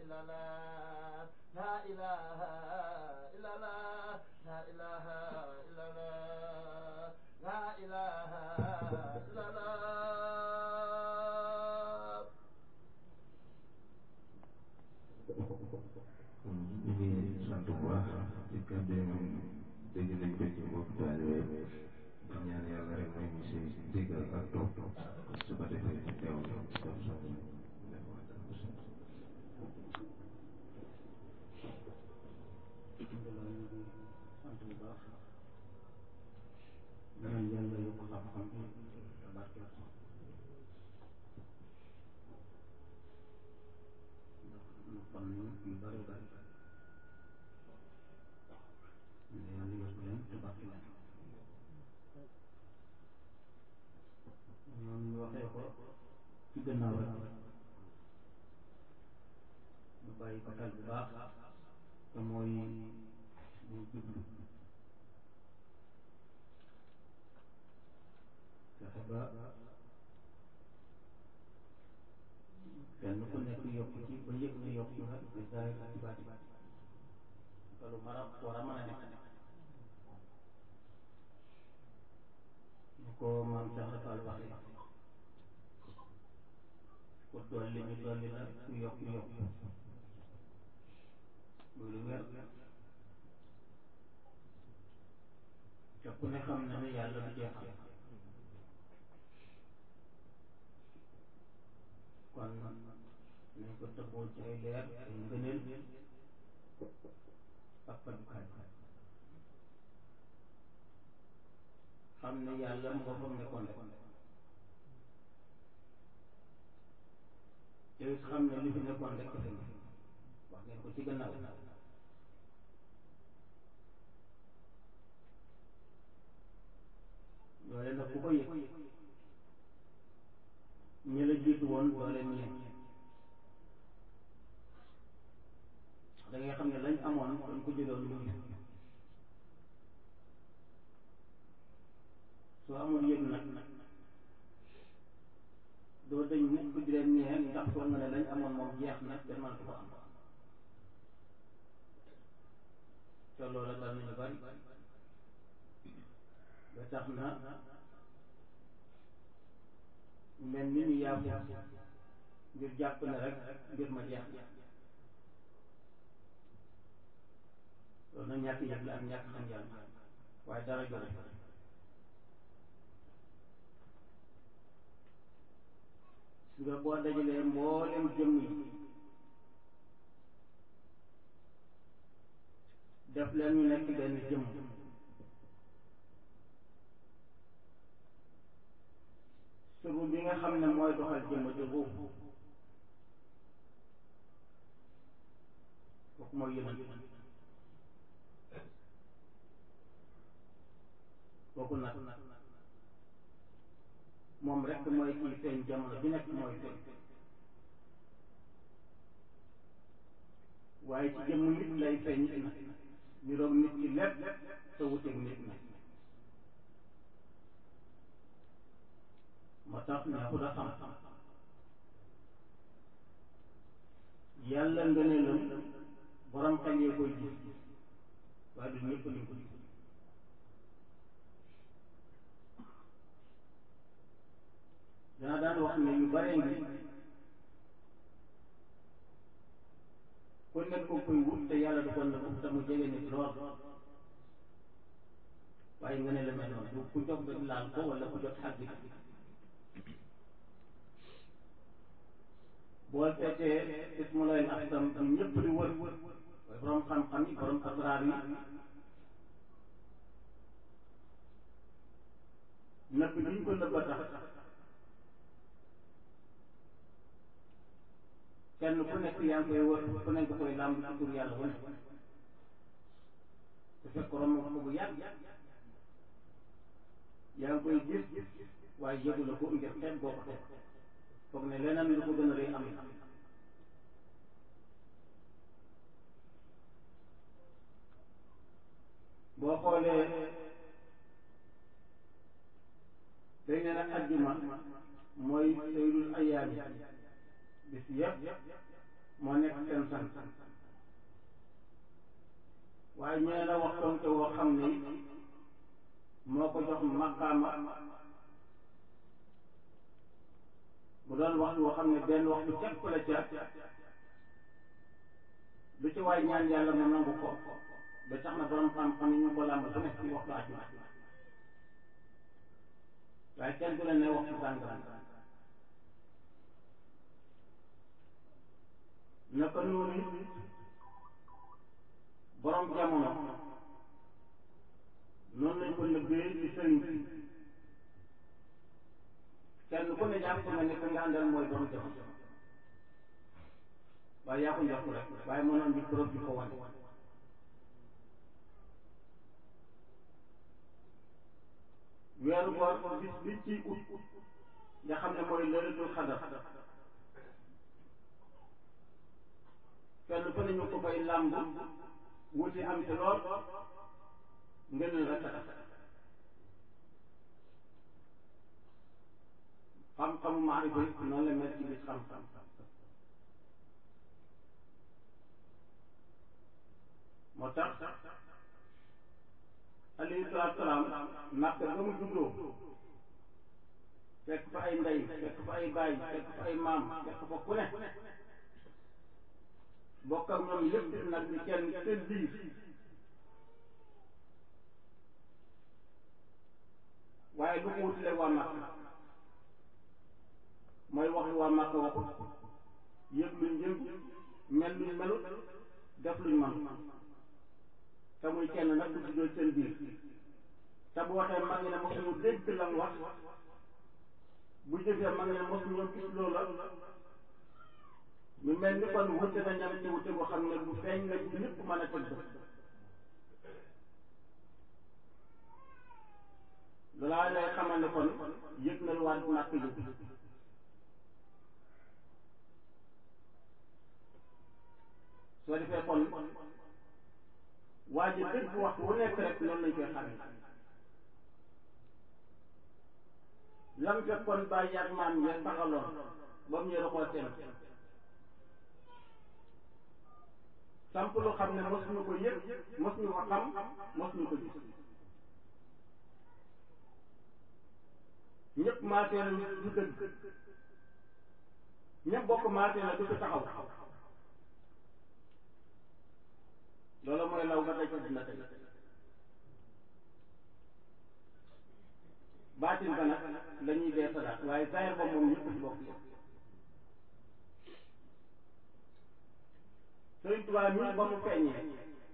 إلا الله لا إله إلا الله لا إله إلا الله لا إله إلا الله ñu ngi sant bu baax ci kàddu yi moom dégg nañ ko ci mbokk taalibe di ñaan yàlla rek mooy ñu si déggal ak topp su ko defee ñu teew ñu topp sax alhamdulilah ñu ngi sant bu baax ñaan yàlla yokk xam-xam bi te barkeel ko ndax nu xam nañu yu bari bari mais yàlla yokk leen te barkeel leen ñoom ñu waxee ko ci gannaaw rek ñu bàyyi ko xel bu baax te mooy ñu jublu fexe ba kenn ku nekk yokk ci ba yëg ne yokk nga ci zaahir ak ci baati loolu mara war a mën a nekk ñu ko maam Cheikh Rafal waxee ku dolli ñu dolli la ku yokk yokk muy lu wér te ku ne xam na ne yàlla du jeexal kon nañ ko tëbboo ci ay leer ay ngëneel ak fajukaay xam ne yàlla mu nga fam nekkoon rek te it xam ne li fi nekkoon rek fi ne wax ngeen ko ci gannaaw loole nag ku ko yëg ñi la jiitu woon doole ñeen da ngay xam ne lañ amoon dañ ko jëloon ñu gis soo amul yëg nag doo dañ mukk di leen ñeen ndax foog nga ne lañ amoon moom jeex na te man ko am te loola dal nañu bari ba tax na mel ni ñu yàqu ngir jàpp ne rek mbir ma jeex na loolu nag ñàkk yëg la ak ñàkk xam yàlla waaye dara jot su nga boo dajalee mboolem jëmm yi def leen ñu nekk benn jëmm suru bi nga xam ne mooy doxal jëmm di ruux kooku mooy yonent kooku nag moom rek mooy kii feeñ jamono bi nekk mooy feeñ waaye ci jëmm nit lay feeñ nit na ñu roog nit ci lépp te wuteeg nit na moo tax neexul a xam yàlla ngëneelam borom xel yee koy gis waaye du ñëpp lañ ko gis dana daan wax ne yu bare ngi ku nekk ko koy wut te yàlla du ko nëbb te mu jege nit lool waaye nga ne la mel noonu du ku jóg rek laal ko wala ku jot xàgg boo seetee ismu lay axsam bu ñëpp di wër waaye borom xam-xam yi borom asraar yi nëbb liñ ko nëbba tax kenn ku nekk yaa ngi koy wër ku nekk koy làmb ci tur yàlla wu ne su fekk romb ko bu yàgg yaa ngi koy gis waaye yëgu la ko ngir xeet boo ko teg foog ne leneen lu ko gën a rëy am na boo xoolee dañ ne nag ajjuma mooy saydul ayaami bis yëpp moo nekk seen sant waaye ñee la waxtoon te woo xam ne moo ko jox maqaama bu doon waxtu woo xam ne benn waxtu képp la ca lu ci waay ñaan yàlla mu nangu ko ba tax na borom xam-xam yi ñu ko làmb bu nekk ci waxtu àjjuma waaye kenn du la ne waxtu sàngam naka noonu borom jamono noonu lañ ko nëbbee ci sëriñ bi kenn ku ne jàpp nga ne ka nga àndal mooy borom jamono waaye yaa ko njort rek waaye mënoon di preuve di ko wane weeru koor bis bi ci ut nga xam ne mooy lëletul xadar kenn ku ne ñu ko fay làmb wuti am ci lool ngeen rek a xam-xamu maarifa yi noonu la mel ci bis xam-xam moo tax alayhi salaatu salaam màkk ba mu juddoo fekk fa ay ndey fekk fa ay baay fekk fa ay maam fekk fa ku ne bokk ak ñoom yëpp nag di kenn seen biir waaye lu ko wutile waa màkk mooy wax lu waa màkk waxut yëg luñ yëg mel luñ melut def luñ man te muy kenn nag ku juddoo seen biir te bu waxee mag ñi ne mosuñu dégg lam wax bu jëfee mag ñi ne mosuñu gis loola ñu mel ni kon wute na ñam ci wute boo xam ne bu feeñ la bu ñëpp mën a tëgg loolaa lay xamal ne kon yëg na lu waat màkk yëg soo defee kon waa ji dëgg waxtu wu nekk rek noonu lañ koy xamee lam fekkoon bàyyi ak maam ya taxaloon ba mu ñëw koo seen samp lu xam ne mosuñu ko yëg mosuñu ko xam mosuñu ko gis ñëpp maatee na du dëgg ñëpp bokk maatee na du fi taxaw loolu mooy law ba daj dina tey baatin ba nag la ñuy dee salaat waaye zaahir ba moom ñëpp ci bokk Sëriñ Tuubaa mii ba mu feeñee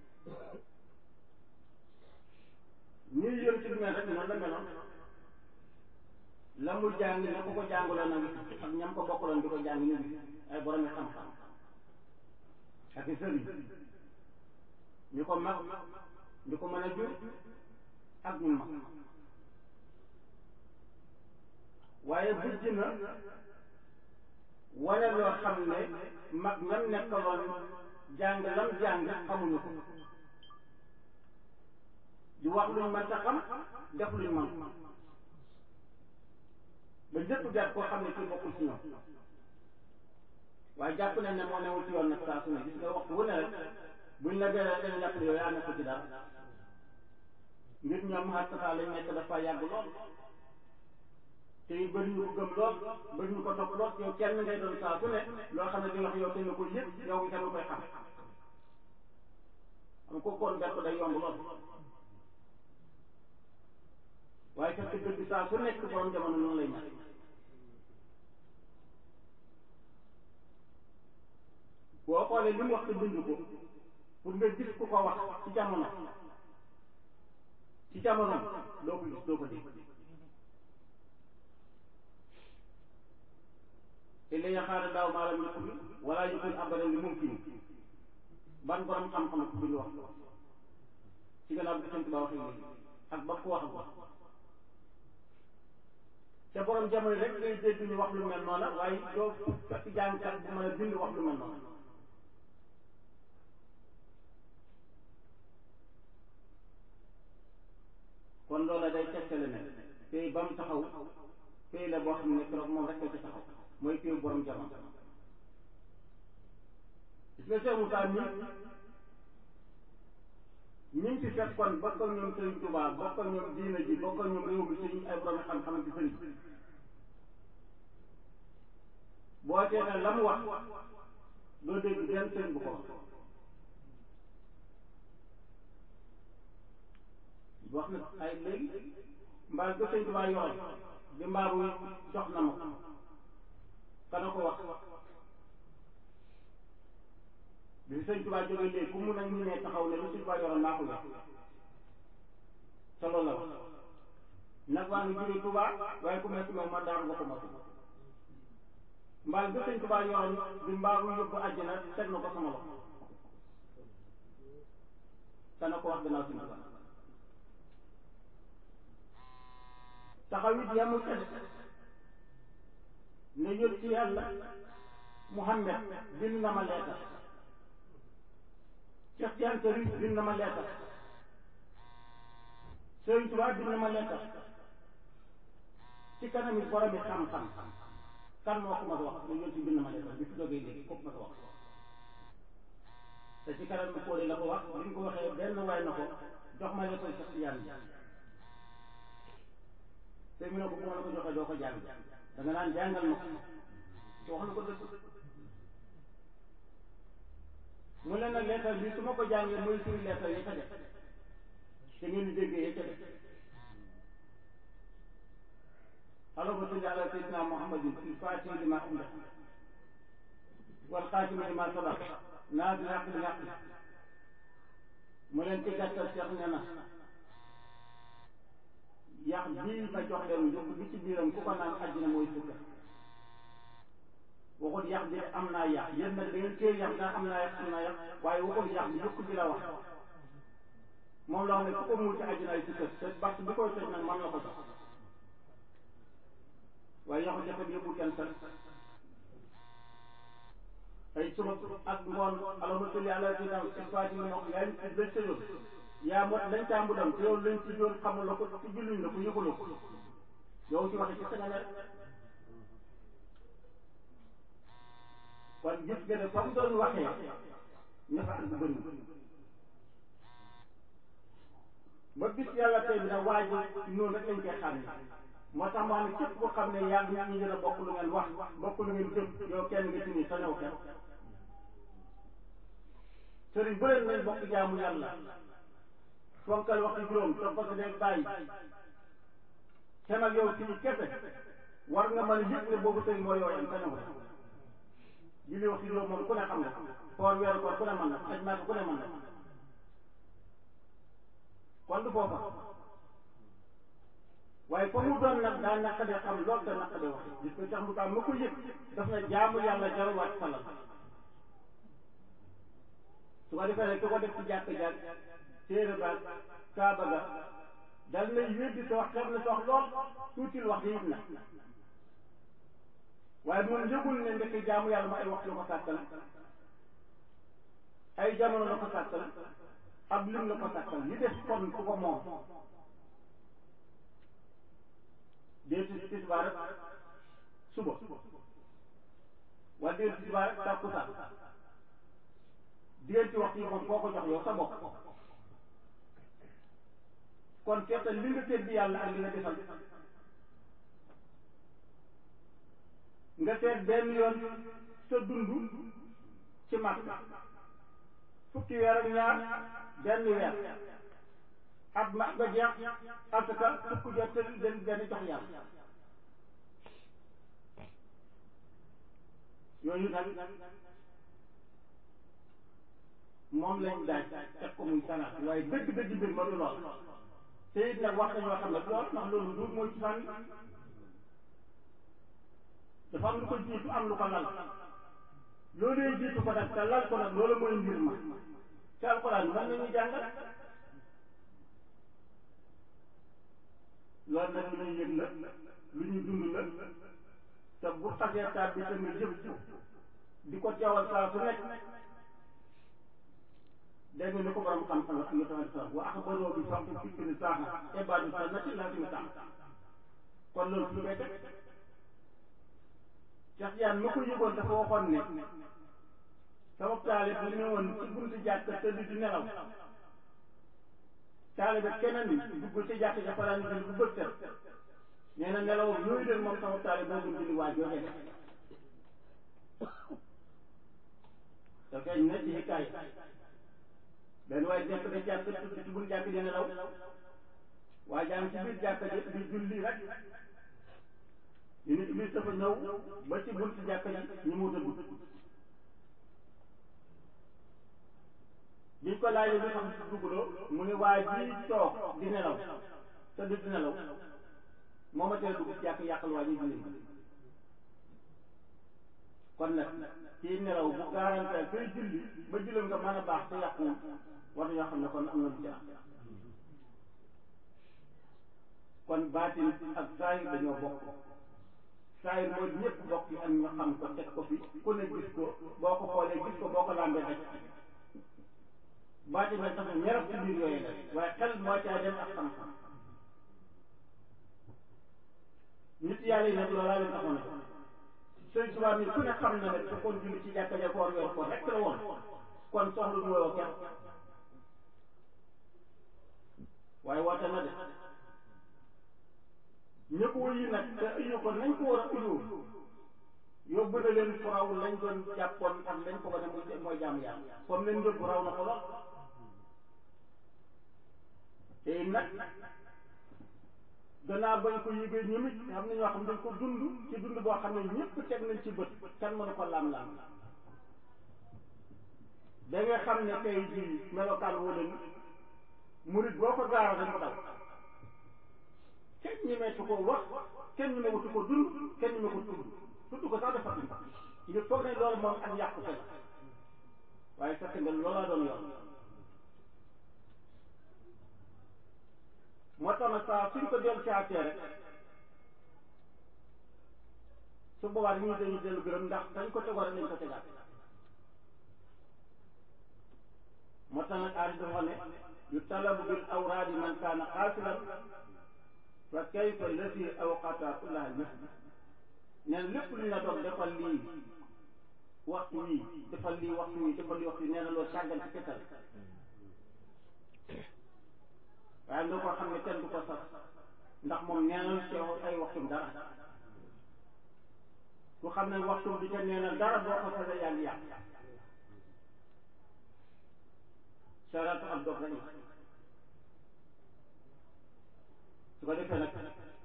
ñuy yëm ci mel rek noonu la meloon la mu jàng ña ko ko jàngaloon a ngi ak ñam ko bokkaloon di ko jàng ñu ngi ay boromi xam-xam ak i sëriñ ñu ko mag ñu ko mën a jur ak ñu mag waaye bujj na wane loo xam ne mag ñam nekkaloon jàng lam jàng xamuñu ko di wax luñ mën ta xam def luñ mën ba njëkk jàpp koo xam ne kii bokkul ci ñoom waaye jàpp nañ ne moo newul ci yoon nag saa su ne gis nga waxtu wu ne rek buñ la gëree dañu jàpp ne yow yaa nekk ci dara ngir ñoom xattataa lañ nekk dafa yàgg lool te it bëri ñu ko gëm lool bëri ñu ko topp lool yow kenn ngay doon saa su ne loo xam ne di wax yow te nga ko yëg yow itam nga koy xam xam ko kon bett day yomb lool waaye fekk dëgg saa su nekk borom jamono noonu lay ñàkk boo xoolee li mu wax te bind ko pour nga gis ku ko wax ci jamono ci jamono doo ko gis doo ko dégg te li nga xaar daaw maalam yëpp bi wala yëkkul abadan li mumkin ban borom xam-xam ko bind wax ci gannaaw bi sant ba waxee léegi ak ba ko wax ko te borom jamono rek ngay dégg ñu wax lu mel noonu waaye doo fekk jàngkat bu mën a bind wax lu mel noonu kon loola day tegtale ne tey ba mu taxaw tey la boo xam ne keroog moom rek ci taxaw mooy tey borom jamono gis nga Cheikh Moussa mi ñi ngi ci fekkoon bokk ak ñoom Sëriñ Tuubaa bokk ak ñoom diina ji bokk ak ñoom réew mi sëñ ay borom xam-xam ci sëriñ boo teetee la mu wax doo dégg benn sëriñ bu ko wax wax na ay léegi mbaal ba sëñ Tuubaa yoroon di mbaaru jox na ma ko kana ko wax bi sëñ Tuubaa jógee léegi ku mun a ñu ne taxaw ne lu sëñ Tuubaa yoroon maa ko yor te loolu la wax nag waa ngi jógee Tuubaa waaye ku metti moom ma daanu nga ko ma mbaal ba sëñ Tuubaa yoroon di mbaaru yóbbu àjjana teg na ko sama loxo kana ko wax gannaaw sëñ Tuubaa taxaw it yamul ca ne yót ci yàlla Muhammad bind na ma leetar Cheikh Tidiane Chérif bind na ma leetar Sëriñ Tuubaa bind na ma leetar ci kanam it borom bi xam-xam kan moo ko ma wax ne yót ci bind na ma leetar bi fi jógee léegi kooku ma ko wax te ci kanam bi kóode la ko wax bi ñu ko waxee benn waay na ko jox ma leetar Cheikh Tidiane bi te mu ne ko bu ma la ko joxee doo ko jàng da nga naan jàngal ma ko te wax na ko dëgg mu leen nag leetar bi su ma ko jàngee mooy suñu leetar yi ca def te ngeen di déggee yi ca def allahumma salli ala sayyidina muhammadin fil fatihi lima ughliq wal xaatimi lima sabaq naazil haqq bil haqq mu leen ci gàttal Cheikh nee na yax bii ma jox leen njëkk bi ci biiram ku ko naan àjjana mooy sukka waxul yax bi am naa yax yéen nag da ngeen téye yax daa am naa yax am naa yax waaye waxul yax bi yëpp bi la wax moom la wax ne ku ko muur ci àjjana ay sukka te bàq bi koy toj nag man la ko jox waaye yaxu jafe bi yëppul kenn sax ay suba ak ngoon allahumma salli ala sayyidina sifaati ni wax yaa ngi ci lañ sa yoon yaa mot lañ tàmbuloon te yow lañ ci yoon xamul la ko ci julluñ la ko yëguloo ko yow ci waxe ci sa nga ne kon gis nga ne comme doon waxee ñafa ak bu bëri ba bis yàlla tey bi nag waaj noonu rek lañ koy xam ne moo tax maa ne képp ko xam ne yaa ngi ñu gën a bokk lu ngeen wax bokk lu ngeen jëf yow kenn nga ci nii sa new kenn sëriñ bëri nañ bokk jaamu yàlla fonkal waxtu juróom topp ko dee bàyyi te nag yow fii kese war nga mën a yëg ne boobu sëriñ moo yooyam te new julli waxtu juróom moom ku ne xam nga koor weeru koor ku ne mën na aj maaka ku ne mën na kon du foofa waaye fa mu doon nag daa naqadee xam lool te naqadee wax gis ko sax mu tax ma ko yëg daf na jaamu yàlla jarul wàcc salal su ko defee rek ku ko def ci jàkk jàkk téere baag kaaba ga dal nay weddi sa wax xeeb na sa wax lool tuutil wax yit na waaye moom yëgul ne ndekk jaamu yàlla ma ay waxtu la ko sàkkal ay jamono la ko sàkkal ab lim la ko sàkkal li def kon ku ko moom déet tisbaar rek suba wala déet tisbaar rek tàkkusaan diggante waxtu yi moom koo ko jox yow sa bopp kon seetal li nga tedd yàlla ak li nga defal nga seet benn yoon sa dund ci mag fukki weer ak ñaar benn weer at ma ba jeex asaka fukk jot te den benn jox yàlla yooyu nag moom lañ daaj teg ko muy salaat waaye dëgg-dëgg mbir ma du lool te it nag wax nañoo xam ne lool ndax loolu du mooy ci fànn dafa am lu ko jiitu am lu ko lal loolu jiitu ko nag te lal ko nag loolu mooy mbir ma te alxuraan mën nañu jàngal loolu nag lu ñuy yëg la lu ñuy dund la te bu xasee taat bi tamit jëf di ko teewal saa su nekk dégg nga ni ko borom xam-xam ak yotawal sa wa axbaroo bi waxtu fikri saaxa ibaadu sa nati laa fi mu tax kon loolu fu koy teg Cheikh Yane ma ko yëgoon dafa waxoon ne sama taalib bu ñëwoon ci buntu jàkk tëdd di nelaw taalibe keneen dugg ci jàkk ja fanaan julli bu bët set nee na nelawam yooyu leen moom sama taalibe moo gën julli waa joojee def te feeñ na ci hikaay benn waaye nekk na jàkk tudd ci bun jàkk di nelaw waaye jàng ci biir jàkk ji di julli rek ñu ni iblis dafa ñëw ba ci buntu jàkk ji ñu mu dugg biñ ko laajee lu tax dugguloo mu ne waa ji toog di nelaw te du di nelaw moo ma tee dugg ci jàkk yàqal waa ji julli kon nag kii nelaw bu garanté koy julli ba julli nga mën a baax te yàquwul war nañoo xam ne kon am na lu ci am kon baatin ak saayir dañoo bokk saayir mooy ñëpp bokk yi ak ñu xam ko teg ko fi ku ne gis ko boo ko xoolee gis ko boo ko lambee daj baatin nag dafa ñeraf ci biir yooyu la waaye xel moo caa dem ak xam-xam nit yàlla yi nag loolaa leen taxoon a sëñ Tuubaa mi ku ne xam na ne su kon julli ci jàkka ja koor weer ko rek la woon kon soxlu du woo kenn waaye woote na de ñëpp wuyu nag te uyu ko nañ ko war a uyu yóbbu na leen fu raw lañ doon jàppoon ak lañ ko wane muy mooy jaamu yàlla comme leen yóbbu raw na ko lool te nag gannaaw bañ ko yëgee ñoom it xam na ñoo xam dañ ko dund ci dund boo xam ne ñëpp teg nañ ci bët kenn mënu ko lam-lam da nga xam ne tey jii melokaan woo leen murit boo ko gaara dañ ko daw kenn ñemeetu ko wax kenn ñemewutu ko dund kenn ñeme ko tudd tudd ko sax dafa tudd ngir foog ne loolu moom ak yàqu te la waaye fekk nga loolaa doon yoon moo tax nag saa suñ ko dellu caatee rek su boobaa dañuy dañuy dellu gërëm ndax dañ ko tegoo rek lañ ko tegaat moo tax nag aari dafa ne yu talabu bil awraadi man kaana xaasilan fa kayfa lati awqata kullaha masjid neen lépp lu ñu la doon defal lii waxtu wii defal lii waxtu wii defal lii waxtu wii nee na loolu sàggan ci kettal waaye nga ko xam ne kenn du ko sax ndax moom neenal ci ay waxtum dara ku xam ne waxtum bi te neenal dara boo ko fasee yaa ngi yàq saratu ak dog rek la su ko defee nag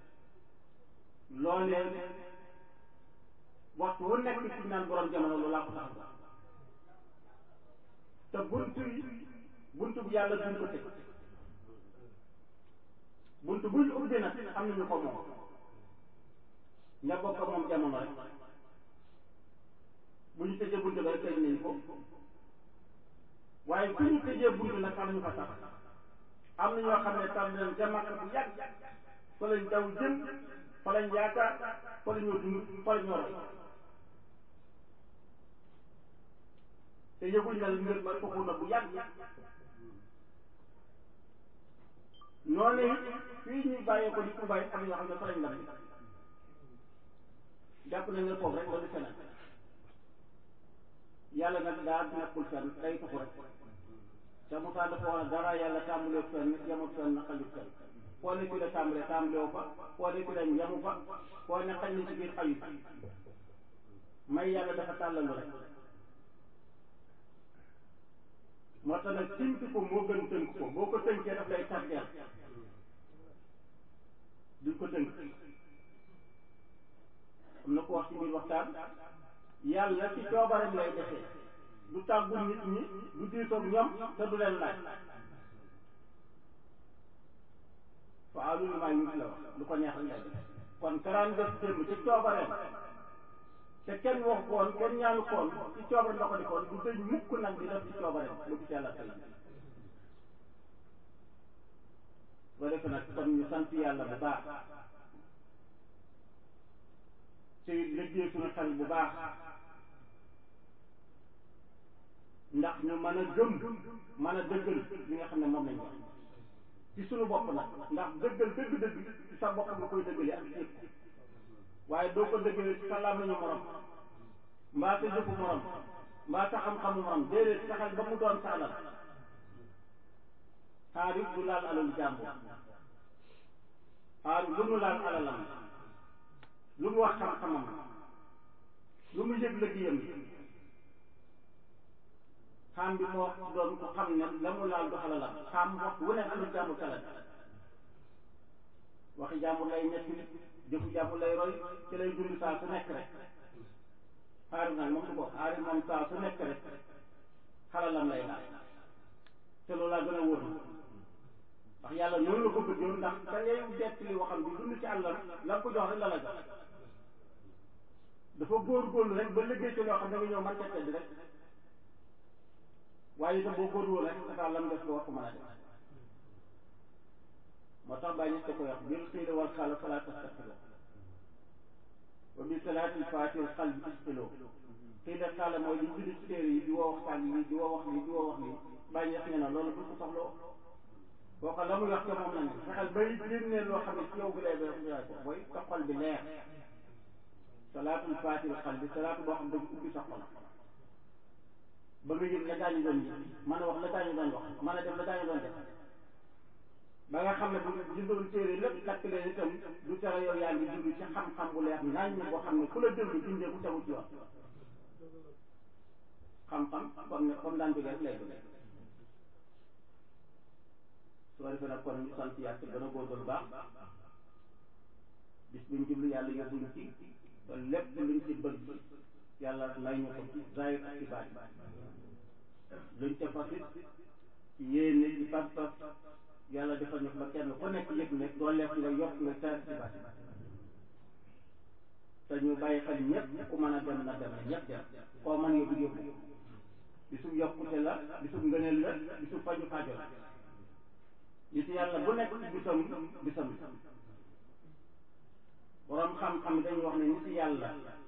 loolee waxtu wu nekk ci naan borom jamono loolu laa ko tax te buntu yi buntu bu yàlla duñ ko tëj buntu buñ ubbi nag am nañu ko moom ña bokk moom jamono rek bu ñu tëjee buntu ba rek tëj nañ ko waaye fu ñu tëjee buntu nag am ñu fa tax am na ñoo xam ne tam leen ca Makka bu yàgg fa lañ daw jëm fa lañ yaakaar fa la ñoo dund fa la ñoo roy te yëguñ na mbir ma tuxu na bu yàgg noonu it fii ñuy bàyyee ko di Tuubaa it am ñoo xam ne fa lañ lam jàpp nañ ne foofu rek loolu feneen yàlla nag daa nekkul fenn day tuxu rek te Moussa dafa wax dara yàlla tàmbalee fenn yemut fenn xajut fenn foo ne fi la tàmbalee tàmbalewu fa foo ne fi la yemu fa foo ne xaj na ci biir xajut may yàlla dafa tàllalu rek moo tax nag tënk ko moo gën tënk ko boo ko tënkee daf lay tardeel duñ ko tënk am na ko wax ci biir waxtaan yàlla ci coobareem lay defee du tàggu nit ñi du diitoog ñoom te du leen laaj waaw lu maa ngi la wax lu ko neex rek lay def kon karaan def démb ci coobareem te kenn wax koon kenn ñaanu koon ci coobareem la ko defoon du dëj mukk nag di def ci coobareem ba gis yàlla tey boo defee nag kon ñu sant yàlla bu baax te liggéey suñu xel bu baax ndax ñu mën a gëm mën a dëggal li nga xam ne moom lañ wax ci suñu bopp nag ndax dëggal dëgg-dëgg ci sa bopp nga koy dëggalee ak yëpp waaye doo ko dëggalee ci sa làmmiñu morom mbaa sa jëfu morom mbaa sa xam-xamu morom déedéet saxal ba mu doon sa alal xaarit du laal alalu jàmbur xaarit lu mu laal alalam lu mu wax xam-xamam lu mu yëg liggéeyam xaam bi moo doon ko xam ne la mu laal du alalam xaam wax wu ne alalu jàmbur ca la waxi jàmbur lay nekk jëfu jàmbur lay roy ci lay dund saa su nekk rek xaarit nag moom du ko xaarit moom saa su nekk rek xalalam lay laal te loolu laa gën a wóor na ndax yàlla noonu la ko bëggoon ndax ka ngay dett li waxam bi dund ci àllam la ko jox rek la la jox dafa góorgóorlu rek ba liggéey ci loo xam ne nga ñëw man ca tedd rek waaye itam boo góorgóorlu rek sa lam def ko war ko mën a def moo tax bàyyi ñes ko wax bil xiila wal xaala fala tastaxilo wa bi salaatil faatiha xal bi isxilo xiila xaala mooy li julli ci téere yi di woo waxtaan yi di woo wax lii di woo wax lii bàyyi ñes ne na loolu bu ko soxloo boo ko la muy wax ca moom la ne fexeel bay génnee loo xam ne ci yow bi lay bay yaay ko mooy sa xol bi leer salaatul faatiha xal bi salaatu boo xam ne ubbi sa xol ba nga yëg la gaañu doon yëg mën a wax la gaañu doon wax mën a def la gaañu doon def ba nga xam ne bu jëndoon téere lépp takk leen itam du tere yow yaa ngi dund ci xam-xam bu leer nañ boo xam ne ku la déglu dindee ku tegu ci yoon xam-xam comme ne comme daan jógee rek lay jógee su ko defee nag kon ñu sant yàlla te gën a góorgóorlu baax bis buñ jublu yàlla yóbbuñ ci te lépp luñ ci bëgg yàlla may ñu ko ci zahir ak ci baatin luñ ca fasit ci yéene ci pas-pas yàlla defal ñu ba kenn ku nekk yëg ne dooleef nga yokk nga saa ci bàtt te ñu bàyyi xel ñëpp ku mën a dem na dem na ñëpp dem koo mën yóbbu yóbbu bisu yokkute la bisu ngëneel la bisu faju fajo la nit yàlla bu nekk bisam bisam borom xam-xam dañuy wax ne nit yàlla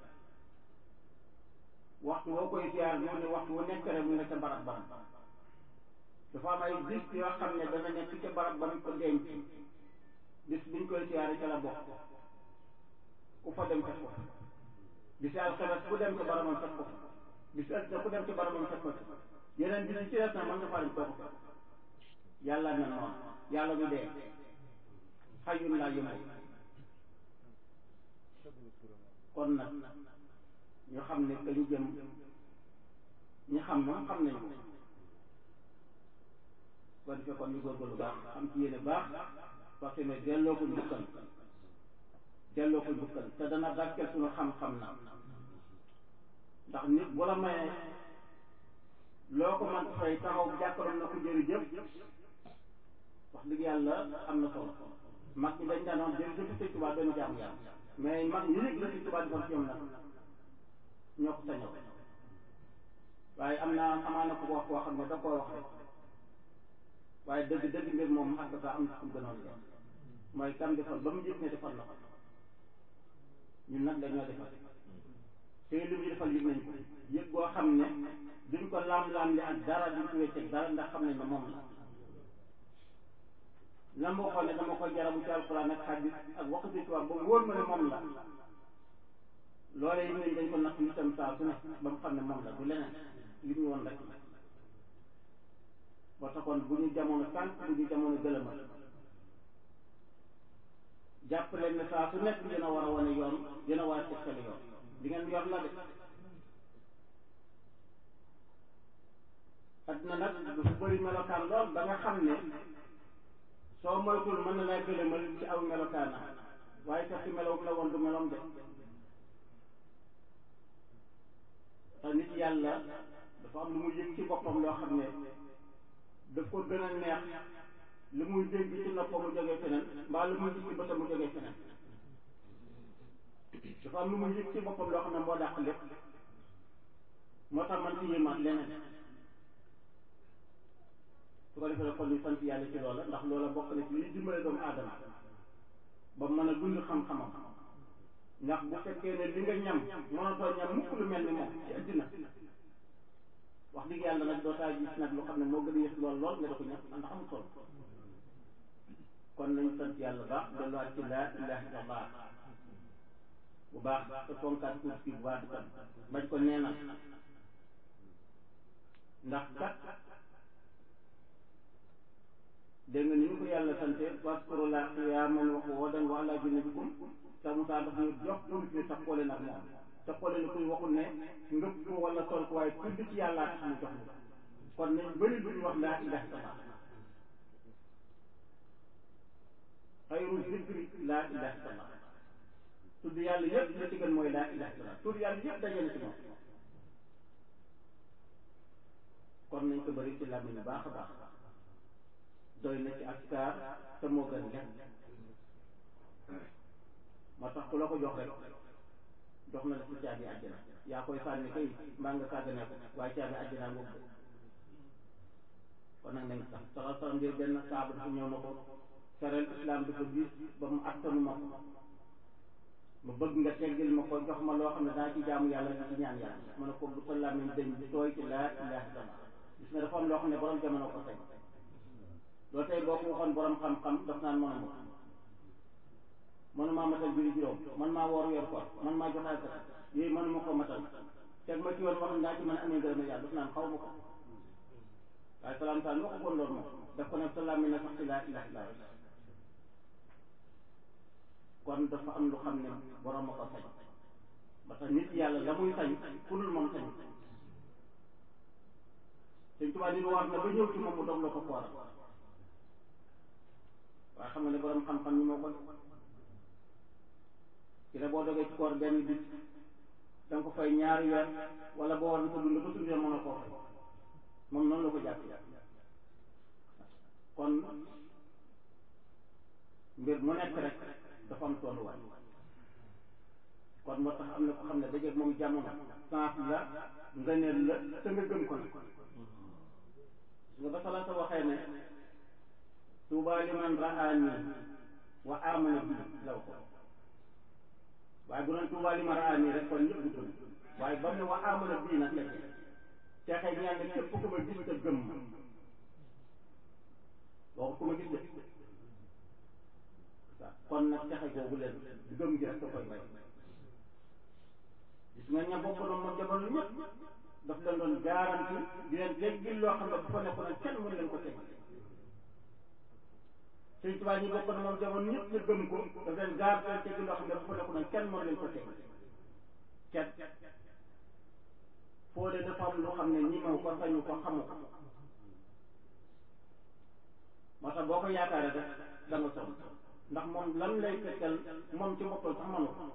waxtu woo koy ziar moo ne waxtu wu nekk rek mu nga ca barab barab dafa am ay bis yoo xam ne dana nekk ca barab ba mu ko denc bis biñ koy siyaare ca la bokk ku fa dem fekk ko fa bisi alxames ku dem ca barabam fekk ko fa bisi altine ku dem ca barabam fekk ko fa yeneen bis yi ci des na mën nga faa dem koo ko fekk yàlla na noonu yàlla du dee xayun laa yëngu kon nag ñu xam ne ka ñu jëm ñi xam moom xam nañu ko kon defee kon ñu góorgóorlu baax xam ci yéene baax parce que ne delloo ko njukkal delloo ko njukkal te dana barkeel suñu xam-xam na ndax nit bu la mayee loo ko mën fay taxaw jàkkaloon na ko jërëjëf wax dëgg yàlla am na solo mag ñi dañ daan wax jërëjëf Sëñ Tuubaa doon jaamu yàlla mais mag ñi yëg la Sëñ Tuubaa defoon ci ñoom nag ñoo ko sañoo waaye am naa amaana ko wax koo xam ne da koo wax rek waaye dëgg dëgg mbir moom ak dafa am fu gënoon def mooy kam defal ba mu yëg ne defal na ko ñun nag dañoo defal te li ñu defal yëg nañ ko yëg goo xam ne duñ ko laam-laam li ak dara duñ ko wecceeg dara ndax xam nañ ne moom la la ma waxoon ne dama ko jarabu ci alxuraan ak xadis ak waxu ci tubaab ba mu wóor ma ne moom la loole yi nañ dañ ko natt itam saa su ne ba mu xam ne moom la du leneen li ñu woon rek ba taxoon bu ñu jamono tànk bu ñu jamono gëlëmal jàpp leen ne saa su nekk dina war a wane yoon dina war a tegtale yoon li ngeen yor la de adduna nag dafa bëri melokaan lool ba nga xam ne soo moytul mën na laa gëlëmal ci aw melokaanam waaye fekk melow la woon du melom de te nit yàlla dafa am lu muy yëg ci boppam loo xam ne daf ko gën a neex li muy dégg ci noppam mu jógee feneen mbaa lu muy gis ci bëtam mu jógee feneen dafa am lu muy yëg ci boppam loo xam ne moo dàq lépp moo tax man ci yéemaat leneen su ko defee kon ñu sant yàlla ci loola ndax loola bokk na ci liy dimbale doomu aadama ba mën a dund xam-xamam ndax bu fekkee ne li nga ñam mënatoo ñam mukk lu mel ni moom ci àddina wax dëgg yàlla nag doo taa gis nag lu xam ne moo gën a yës lool lool nga da ko ñam ndax amul solo kon nañu sant yàlla baax delluwaat ci laa ilaha illallah bu baax te fonkaat kuut kii bu baax itam bañ ko neenal ndax kat dégg nga ni ñu ko yàlla sante waskurullah qiyaaman wa qu'uudan wa alaa junuubikum te Moussa daf ñu jox pour ñu taxawale nag moom taxawale na kuy waxul ne ngëpp ko wala sol ko waaye tudd ci yàlla tax mu jox ñu kon nañ bëri lu ñu wax laa ilaha illallah xayru zikri laa ilaha illallah tudd yàlla yëpp li ci gën mooy laa ilaha illallah tudd yàlla yëpp daje na ci moom kon nañ ko bëri ci làmmiñ baax a baax doy na ci askar te moo gën lépp moo tax ku la ko jox rek jox na la ci caabi àjjana yaa koy sànni kay mbaa nga sàggane ko waaye caabi àjjana ngoog de kon nag nañ sax salaa salaam ngir benn saaba dafa ñëw na ko fereel islam dafa diis ba mu attanu ma ko ma bëgg nga teggil ma ko jox ma loo xam ne daa ci jaamu yàlla di ci ñaan yàlla ma ne ko bu sa làmmiñ dañ di tooy ci laa ilaha illallah gis nga dafa am loo xam ne borom jamono ko tey loolu tey boo ko waxoon borom xam-xam daf naan mënuma ko mënumaa matal julli juróom man maa woor yor koor man maa joxe asaka yooyu mënuma ko matal teg ma ci yoon wax ndaa ci mën a amee ngërëm yàlla daf naan xaw ma ko waaye salaam salaam waxu koon loolu moom daf ko ne sa làmmiñ na sax ci laa ilaha illallah kon dafa am lu xam ne borom a ko sañ ba tax nit yàlla la muy sañ ku dul moom sañ Sëñ Tuubaa nit war na ba ñëw ci moom mu dog la ko kooram waaye xam nga ne borom xam-xam ñi moo ko ci la boo dogee ci koor benn bis da nga ko fay ñaari weer wala boo war na ko dund ba tuddee mën a koo fay moom noonu la ko jàpp kon mbir mu nekk rek dafa am tolluwaay kon moo tax am na ko xam ne dajeeg moom jamono sens la ngëneel la te nga gëm ko nag nga ba salaata waxee ne tuuba liman raani wa amana bi law ko waaye bu doon tuuba liman raani rek kon ñëpp gëm waaye ba mu ne wa amana bii nag la ci texe ñaan ne képp ku ma gis te gëm ma waxu ku ma gis de kon nag texe googu leen gëm gi rek da koy bay gis nga ña bokk na moom jamono ñëpp daf leen doon garanti di leen teggil loo xam ne bu fa nekkoon kenn mënu leen ko teg sëñ Tuubaa ñi bokk na moom jamono ñëpp ñu gëm ko daf leen garanti leen teggil loo xam ne bu fa nekkoon kenn mënu leen ko teg kenn foo de dafa am loo xam ne ñi maw ko sañu ko xamu ko moo tax boo ko yaakaaree rek da nga sonn ndax moom lan lay fekkal moom ci boppam sax mënu ko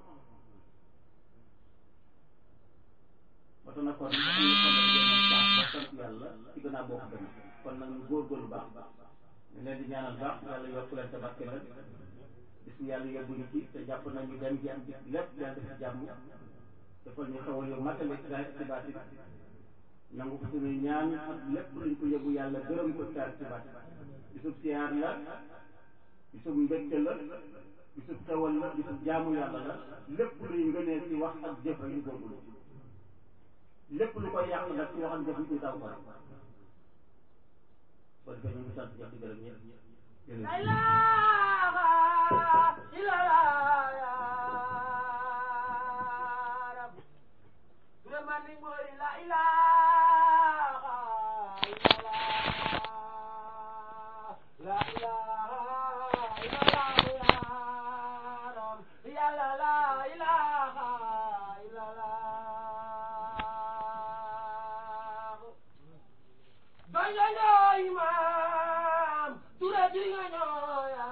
ba tax na kon am na solo ngeen baax ba sant yàlla ci gën a bokk dem kon nag ñu góorgóorlu baax ñu leen di ñaanal baax yàlla yokk leen te barke leen bis bu yàlla yóbbu ñu ci te jàpp nañu dem ji am ci lépp yàlla def ci jàmm defal ñu xewal yow matale ci baati nangu ko suñuy ñaan ak lépp luñ ko yóbbu yàlla gërëm ko taar ci baati bisub siyaar la bisub mbégte la bisub xewal la bisub jaamu yàlla la lépp luy ngënee ci wax ak jëf rek ñu góorgóorlu lépp lu koy yàq nag ci wax ak jëf ñu taw ko rek kon defee ñu ngi sant ñëpp di gërëm ñëpp La ilaha illallah ya Rab. Vraiment ni mooy la ilaha illallah. La ilaha illallah ya Rab. Yàlla la ilaha illallah. Doy doy doy maam ture di nga ñooya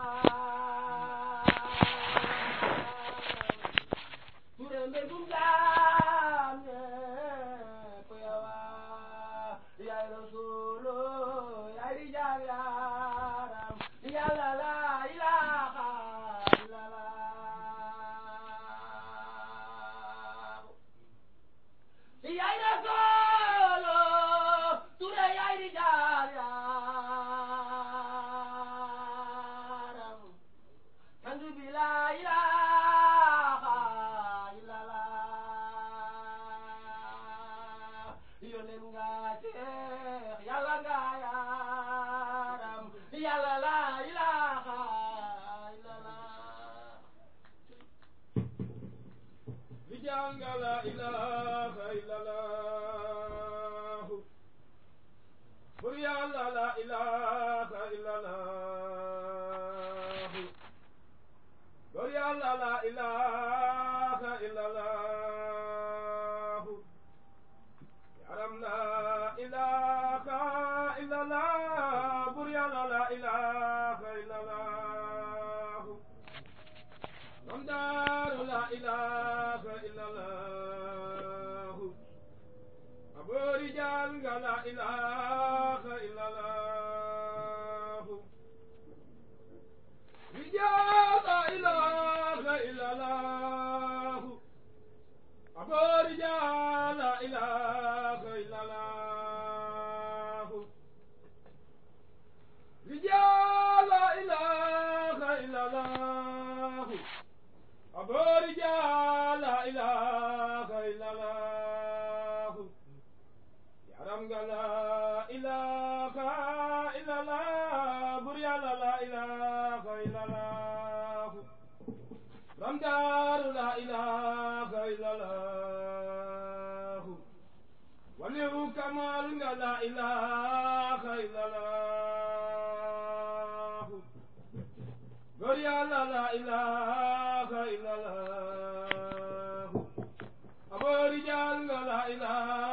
ture mbégum jaam ñépp yawa yaay rasulu yaay di jaam yaaram yàlla la ilaha illallah yaay rasulu ture yaay di jaar yaaram sangu bi la ilaha illallah yonen nga teex yàlla nga yaaram yàlla la ilaha illallah di jàng la ilaha illallah bur yàlla la ilaha illallah bur yàlla la ilaha illallah yaram la ilaha illallah bur yàlla la ilaha illallah mam daaru la ilaha illallah aboori jaal nga la ilaha illallah rijaal la ilaha illallah aboori jaal la ilaha illallah rijaal la ilaha illallah aboori jaal la ilaha illallah yaram nga la ilaha illallah bur yàlla la ilaha illallah ramdaaru la ilaha illallah waliyu kamal nga la ilaha illallah bur yàlla la ilaha illallah aboori jaal nga la ilaha